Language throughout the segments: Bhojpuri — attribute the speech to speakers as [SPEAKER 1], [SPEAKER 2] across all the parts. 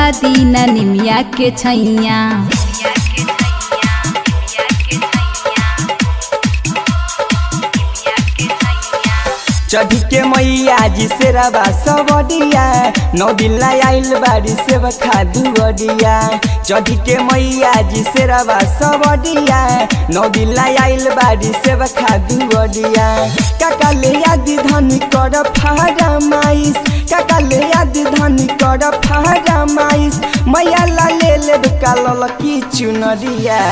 [SPEAKER 1] दिन निमिया के छैया
[SPEAKER 2] चढ़ी के मैया जी से रवा सबडिया नौ दिन ला आइल बाड़ी से बखा दुअडिया चढ़ी के मैया जी से रवा सबडिया नौ दिन ला आइल बाड़ी से बखा दुअडिया काका ले आदि धनी कर फरमाइश काका ले आदि धनी कर फरमाइश मैया ला ले ले काल की चुनरिया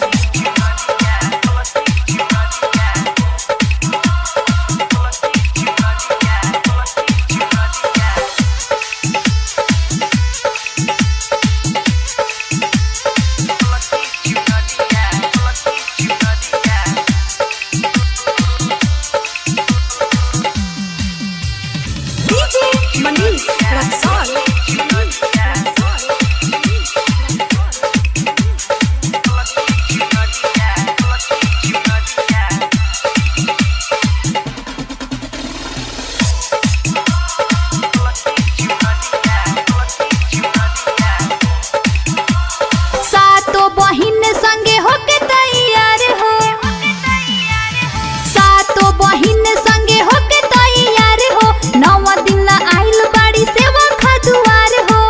[SPEAKER 3] DJ Manish Raksol.
[SPEAKER 1] सातो बहिन संगे होके तैयार हो सातो बहिन संगे होके तैयार हो नौ दिन ला आइल बाड़ी सेवा खदुआर हो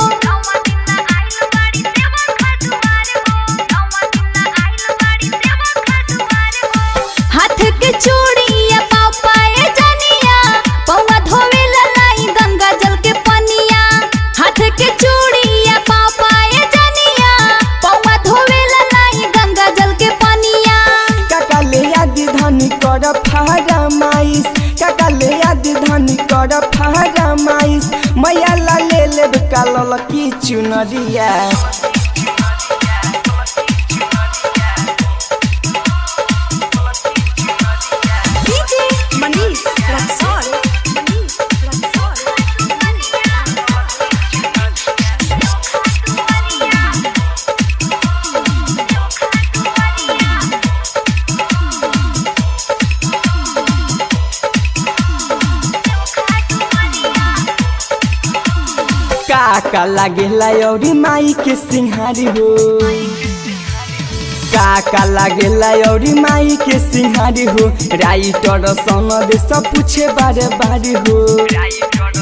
[SPEAKER 1] हाथ के चूड़िया पाव पाए जनिया पौवा धोवे ला लाई गंगा जल के पनिया हाथ के चूड़िया पाव पाए जनिया पौवा धोवे ला लाई गंगा जल के पनिया
[SPEAKER 2] काका ले आदि धनी कर फरमाइश काका ले आदि धनी कर फरमाइश मैया ला ले ले काल की चुनरिया
[SPEAKER 3] DJ Manish Raksol.
[SPEAKER 2] काका लागेला औरी माई के सिंहारी हो काका लागेला औरी माई के सिंहारी हो राइटर सन दे सब पूछे बारे बारे हो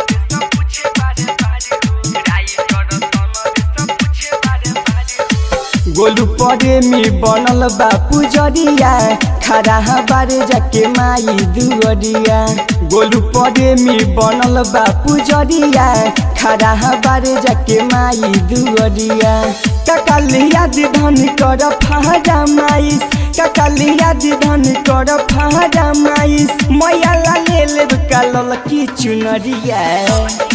[SPEAKER 2] गोलू परे में बनल बा पुजरिया खड़ा बारे जाके माई दुअरिया गोलू परे में बनल बा पुजरिया खड़ा बारे जाके माई दुअरिया ककालिया धन कर फहरा माइस ककालिया धन कर फहरा माइस मैया ला ले ले काल की चुनरिया